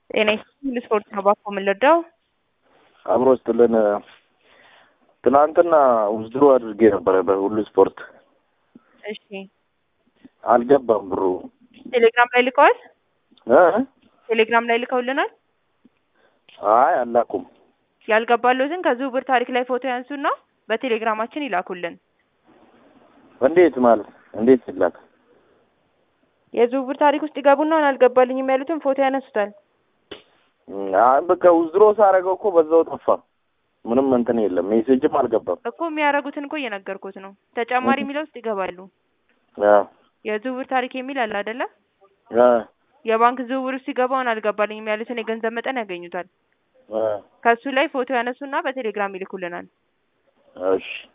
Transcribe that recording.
ጤና ይስጥልኝ ለስፖርት ነው ባኮ የምንረዳው? አብሮ ስትልን ትናንትና ውዝድሮ አድርጌ ነበረ በሁሉ ስፖርት እሺ አልገባም ብሩ ቴሌግራም ላይ ልከዋል? እ ቴሌግራም ላይ ልከውልናል። አይ አላኩም። ያልገባለትን ከዝውውር ታሪክ ላይ ፎቶ ያንሱና በቴሌግራማችን ይላኩልን። እንዴት ማለት እንዴት ይላክ? የዝውውር ታሪክ ውስጥ ይገቡና አሁን አልገባልኝም ያሉትን ፎቶ ያነሱታል። አይ በቃ ውዝድሮ ሳረገው እኮ በዛው ጠፋ። ምንም እንትን የለም። ሜሴጅም አልገባም። እኮ የሚያደርጉትን እኮ እየነገርኩት ነው። ተጨማሪ የሚለው ውስጥ ይገባሉ። አ የዝውውር ታሪክ የሚል አለ አይደለ? አ የባንክ ዝውውር ውስጥ ሲገባ አሁን አልገባልኝም ያሉትን የገንዘብ መጠን ያገኙታል። አ ከሱ ላይ ፎቶ ያነሱና በቴሌግራም ይልኩልናል። እሺ